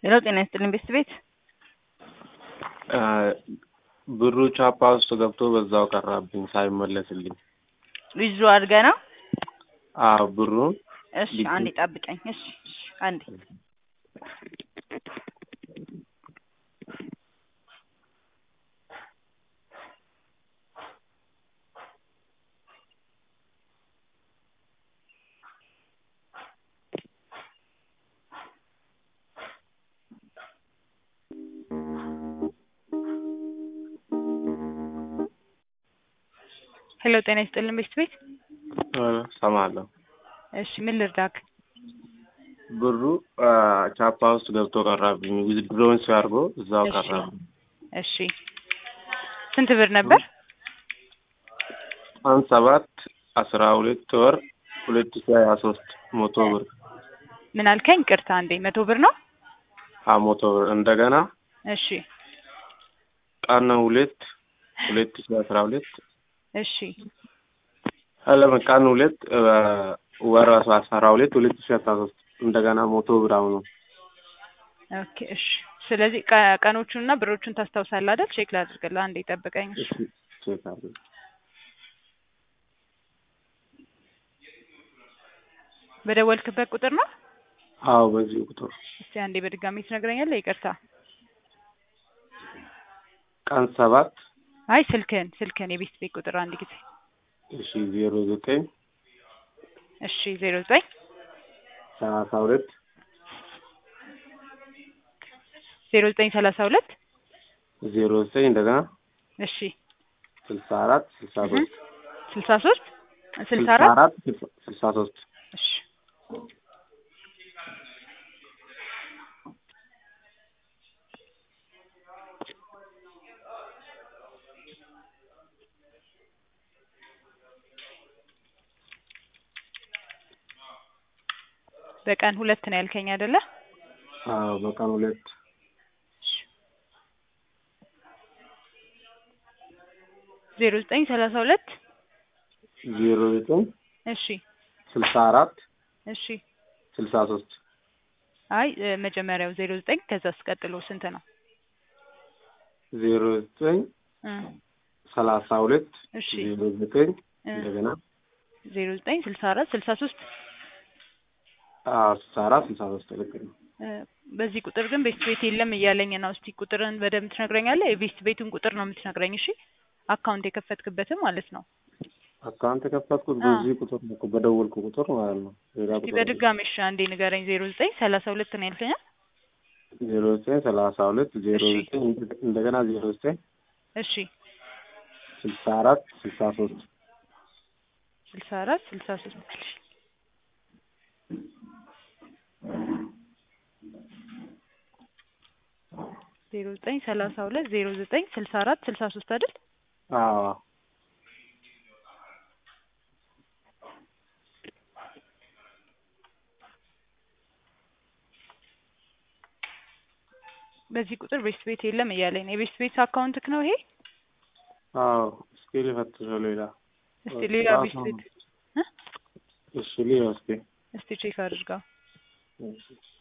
ሄሎ ጤና ይስጥልኝ ቤስት ቤት ብሩ ቻፓ ውስጥ ገብቶ በዛው ቀራብኝ ሳይመለስልኝ። ዊዝድሮ አድርገህ ነው? አዎ ብሩ እሺ አንዴ ጠብቀኝ። እሺ እሺ አንዴ ሄሎ ጤና ይስጥልን ቤስት ቤት ሰማለሁ። እሺ ምን ልርዳክ? ብሩ ቻፓ ውስጥ ገብቶ ቀራብኝ። ዊዝድሮውን ሲያርጎ እዛው እሺ። ቀራብኝ። እሺ ስንት ብር ነበር? አንድ ሰባት አስራ ሁለት ወር ሁለት ሺ ሀያ ሶስት መቶ ብር ምን አልከኝ? ቅርታ አንዴ መቶ ብር ነው? አ መቶ ብር እንደገና እሺ ቀን ሁለት ሁለት ሺ አስራ ሁለት እሺ አለም ቀን ሁለት ወር አስራ ሁለት ሁለት ሺ አስራ ሶስት እንደገና መቶ ብር አሁኑ ኦኬ እሺ። ስለዚህ ቀ- ቀኖቹንና ብሮቹን ታስታውሳለህ አይደል? ቼክ ላድርግልህ። አንዴ ጠብቀኝ። እሺ እሺ ቼክ አድርግ። በደወልክበት ቁጥር ነው? አዎ በዚህ ቁጥር እስቲ አንዴ በድጋሚ ትነግረኛለህ? ይቅርታ። ቀን ሰባት አይ ስልክህን ስልክህን የቤት ቤት ቁጥር አንድ ጊዜ እሺ ዜሮ ዘጠኝ እሺ ዜሮ ዘጠኝ ሰላሳ ሁለት ዜሮ ዘጠኝ ሰላሳ ሁለት ዜሮ ዘጠኝ እንደገና እሺ ስልሳ አራት ስልሳ ሶስት ስልሳ ሶስት ስልሳ አራት ስልሳ- ስልሳ ሶስት እሺ በቀን ሁለት ነው ያልከኝ አይደለ? አዎ በቀን ሁለት ዜሮ ዘጠኝ ሰላሳ ሁለት ዜሮ ዘጠኝ እሺ ስልሳ አራት እሺ ስልሳ ሶስት አይ እ፣ መጀመሪያው ዜሮ ዘጠኝ ከዛ አስቀጥሎ ስንት ነው? ዜሮ ዘጠኝ እ፣ ሰላሳ ሁለት እሺ ዜሮ ዘጠኝ እ፣ እንደገና ዜሮ ዘጠኝ ስልሳ አራት ስልሳ ሶስት አዎ ስልሳ አራት ስልሳ ሶስት ልክ ነው። እ፣ በዚህ ቁጥር ግን ቤስት ቤት የለም እያለኝ ነው። እስቲ ቁጥርን በደንብ ትነግረኛለህ? የቤስት ቤቱን ቁጥር ነው የምትነግረኝ። እሺ አካውንት የከፈትክበትም ማለት ነው። አካውንት የከፈትኩት አዎ። በዚህ ቁጥር ነው እኮ በደወልኩ ቁጥር ማለት ነው። ሌላ እስቲ ቁጥር በድጋሚ እሺ አንዴ ንገረኝ። ዜሮ ዘጠኝ ሰላሳ ሁለት ነው ያልከኝ? ዜሮ ዘጠኝ ሰላሳ ሁለት ዜሮ እሺ። ዘጠኝ እንደገና ዜሮ ዘጠኝ እሺ ስልሳ አራት ስልሳ ሶስት ስልሳ አራት ስልሳ ሶስት ዜሮ ዘጠኝ ሰላሳ ሁለት ዜሮ ዘጠኝ ስልሳ አራት ስልሳ ሶስት አይደል? አዎ በዚህ ቁጥር ቤስት ቤት የለም እያለኝ ነው። የቤስት ቤት አካውንትክ ነው ይሄ? አዎ እስኪ ልፈትሸው ሌላ እስቲ ሌላ ቤስት ቤት እ? እሺ ሊሆን እስኪ እስቲ ቼክ አድርገው። እሺ